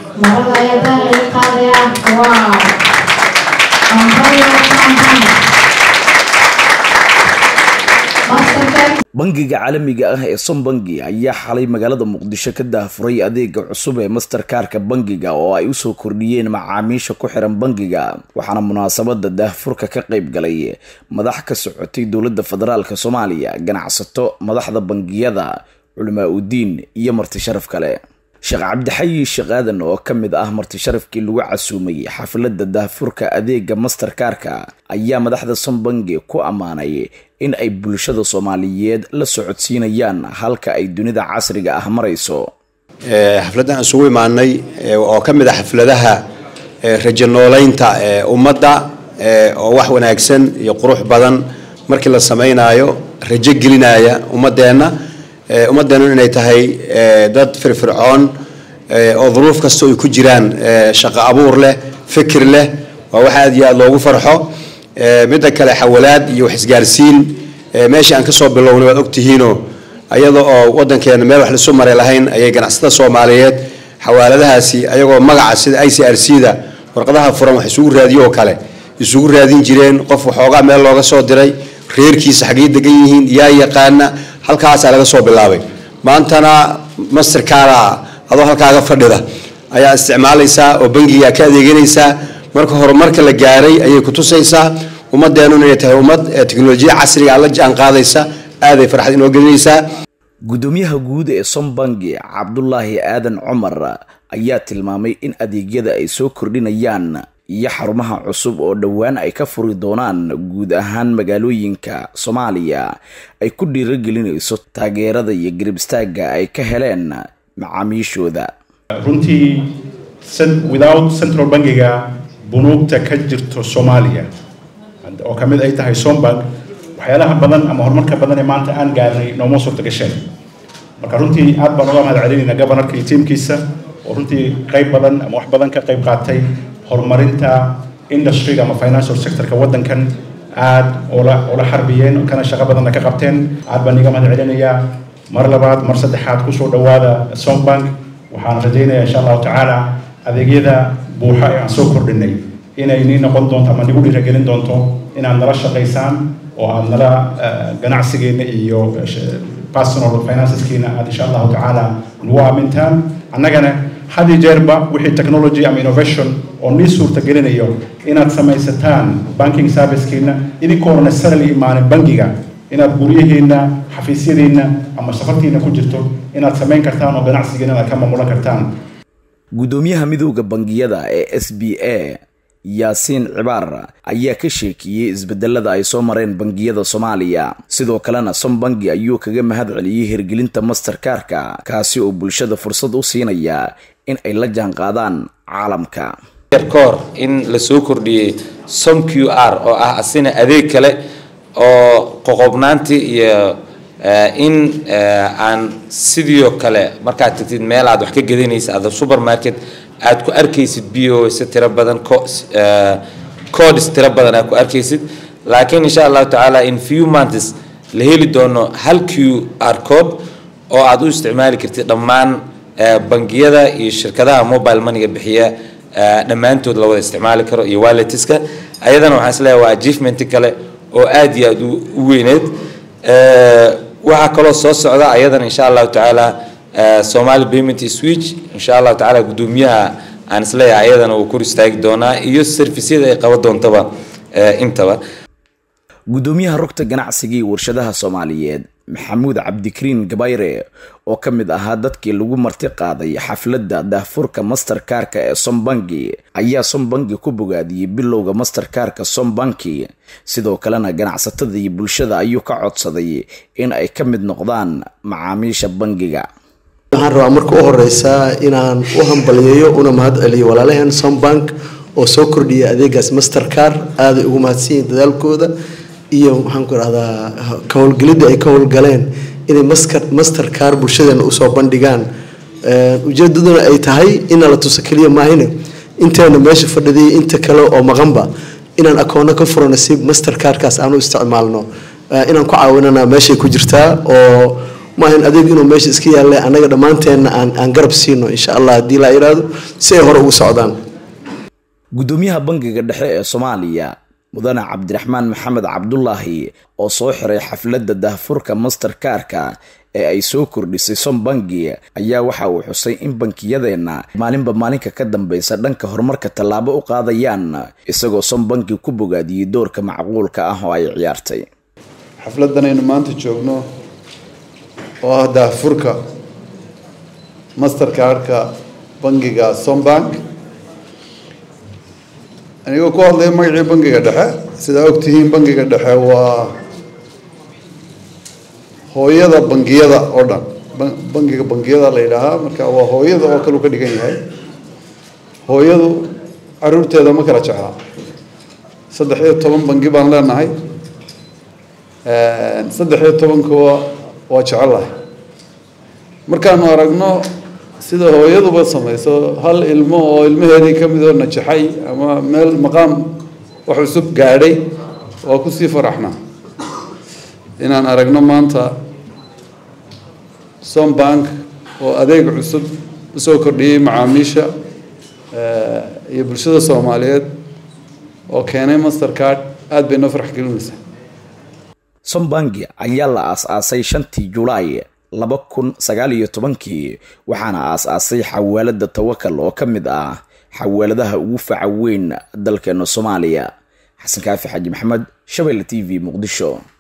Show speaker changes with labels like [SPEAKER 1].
[SPEAKER 1] marada ayadaa laga qaadayaa wow ambayo kampani mastercard
[SPEAKER 2] bangiga caalamiga ah ee sombangi ayaa xalay magaalada muqdisho ka daahfuray adeega cusub ee masterkaarka bangiga oo ay usoo kordhiyeen macaamiisha ku xiran bangiga waxaana munaasabada daahfurka ka qayb galay madax ka socotay dowladda federaalk soomaaliya ganacsato madaxda bangiyada culamaa udiin iyo marti sharaf kale sheekh cabdixayi sheekh aadan oo ka mid ah marti sharafkii lagu casuumay xafladda daahfurka adeega masterkaarka ayaa madaxda sombangi ku ammaanay in ay bulshada soomaaliyeed la socodsiinayaan halka ay dunida casriga ah marayso
[SPEAKER 3] xafladdan aan isugu imaanay oo ka mid ah xafladaha rajo noolaynta ummadda oo wax wanaagsan iyo qurux badan markii la samaynayo rajo gelinaya ummadeenna ummadeennu inay tahay dad firfircoon oo duruuf kasta ay ku jiraan shaqo abuur leh fikir leh waa wax aad iyo aad loogu farxo midda kale xawalaad iyo wax isgaarsiin meeshii aan kasoo bilownay waad ogtihiinoo ayada oo wadankeena meel wax lasu maray lahayn ayay ganacsatada soomaaliyeed xawaaladahaasi ayagoo magaca sida i c r c da warqadaha furan wax isugu raadiyo oo kale isugu raadin jireen qof waxoogaa meel looga soo diray reerkiisa xaggay degan yihiin yaa yaqaana halkaasaa laga soo bilaabay maantana masterkaara adoo halkaaga fadhida ayaa isticmaalaysaa oo bangigaa ka adeeganaysaa marka horumarka la gaaray ayay kutusaysaa ummadeenuna inay tahay ummad teknolojiya casriga la jaan qaadaysa aaday farxad inoo gelinaysaa
[SPEAKER 2] gudoomiyaha guud ee sombangi cabdulaahi aadan cumar ayaa tilmaamay in adeegyada ay soo kordhinayaan iyo xarumaha cusub oo dhowaan ay ka furi doonaan guud ahaan magaalooyinka soomaaliya ay ku dhiiragelinayso taageerada iyo garibistaaga ay ka heleen macaamiishooda
[SPEAKER 4] runtii without central bankiga bunuugta ka jirto soomaaliya oo ka mid ay tahay sombank waxyaalaha badan ama horumarka badan ee maanta aan gaarnay nooma suurta gasheen marka runtii aad baan uga mahad celinayna governorka iyo tiimkiisa oo runtii qayb badan ama wax badan ka qayb qaatay horumarinta industryga ama financial sectorka waddankan aad oola oola xarbiyeen kana shaqo badanna ka qabteen aad baan iga mahad celinayaa mar labaad mar saddexaad kusoo dhawaada sombank waxaan rajaynayaa insha allahu tacaala adeegyada buuxa ee aan soo kordhinay inay nii noqon doonto ama nigu dhiiragelin doonto inaad nala shaqaysaan oo aad nala ganacsigeena iyo personal financeskiina aad insha allahu tacaala nagu aamintaan annagana had iyo jeerba wixii technology ama innovation oo nii suurta gelinayo inaad samaysataan banking servicekiina idinkoona necessarily imaanin bangiga inaad guryahiina xafiisyadiina ama safartiina ku jirto inaad samayn kartaan oo ganacsigiina aad ka maamulan kartaan
[SPEAKER 2] gudoomiyaha midooda bangiyada ee s b a yaasiin cibaar ayaa ka sheekiyey isbedelada ay soo mareen bangiyada soomaaliya sidoo kalena sombangi ayuu kaga mahad celiyey hirgelinta masterkaarka kaasi oo bulshada fursad u siinaya in ay la jaanqaadaan caalamka
[SPEAKER 5] koor in la soo kordhiyey som q r oo ah asina adeeg kale oo qoqobnaantii iyo in aan sidoo kale markaad tagtid meel aad wax ka gedanaysa ada supermarket aad ku arkaysid bos tiro badan codes tiro badan aad ku arkaysid laakiin insha allahu tacaala in few months la heli doono hal q r code oo aad u isticmaali kartid dhammaan bangiyada iyo shirkadaha mobile moneyga bixiya dhammaantood la wada isticmaali karo iyo walletiska ayadana waxaan isleeyahay waa achievement kale oo aad iyo aad u weyneed waxaa kaloo soo socda ayadana insha allahu tacaala somali payment switch insha allahu tacaala gudoomiyaha aan isleeyahay ayadana wuu kor istaagi doonaa iyo servisyada ay qaban doontaba intaba
[SPEAKER 2] gudoomiyaha rugta ganacsiga iyo warshadaha soomaaliyeed maxamuud cabdikariin gabayre oo ka mid ahaa dadkii lagu marti qaaday xafladda daahfurka masterkaarka ee sombangi ayaa sombangi ku bogaadiyey bilowga masterkaarka sombanki sidoo kalena ganacsatada iyo bulshada ayuu ka codsaday in ay ka mid noqdaan macaamiisha bangiga
[SPEAKER 6] waxaan rabaa marka u horeysa inaan u hambaliyeeyo una mahad celiyo walaalaheen sombank oo soo kordhiyay adeegaas mastercar aaday ugu mahadsanyihin dadaalkooda iyo waxaan ku idhahdaa ka howlgelidda ay ka howlgaleen inay mastercar bulshadeena usoo bandhigaan ujeedaduna ay tahay ina la tuso keliya maahine inteena meesha fadhidiyay inta kale oo maqanba inaan akoono ka furano si mastercarkaas aan u isticmaalno inaan ku caawinana meeshay ku jirtaa oo ma ahan adeeg inuu meesha iska yaalla annaga dhammaanteenna aan aan garab siino insha allah haddii laa yidhaahdo si ay hore ugu socdaan
[SPEAKER 2] gudoomiyaha bangiga dhexe ee soomaaliya mudane cabdiraxmaan maxamed cabdulaahi oo soo xiray xafladda dahfurka masterkaarka ee ay soo kordhisay som bangi ayaa waxa uu xusay in bankiyadeenna maalinba maalinka ka dambeysa dhanka horumarka tallaabo u qaadayaan isagoo som bangi ku bogaadiyey doorka macquulka ah oo ay ciyaartay
[SPEAKER 7] xafladdan aynu maanta joogno oo ah daahfurka masterkaarka bangiga sombank anigoo ku hadlaya magacii bangiga dhexe sidaa ogtihiin bangiga dhexe waa hooyada bangiyada oo dhan bangiga bangiyada la yidhaahaa marka waa hooyada oo kale u ka dhigan yahay hooyadu caruurteeda ma kala jeclaa saddex iyo toban bangi baan leenahay saddex iyo tobankuwa waa jecelahay markaanu aragno sida hooyaduba samayso hal ilmo oo ilmaheedii ka mid oo najaxay ama meel maqaam wax cusub gaadhay waa kusii faraxnaa inaan aragno maanta sombank oo adeeg cusub usoo kordhiyey macaamiisha iyo bulshada soomaaliyeed oo keenay mastercard aada bay noo farx gelinaysaa
[SPEAKER 2] sombangi ayaa la aas-aasay shantii julaay laba kun sagaal iyo tobankii waxaana aas-aasay xawaalada tawakal oo ka mid ah xawaaladaha ugu faca weyn dalkeena soomaaliya xasan kaafi xaaji maxamed shabeelle t v muqdisho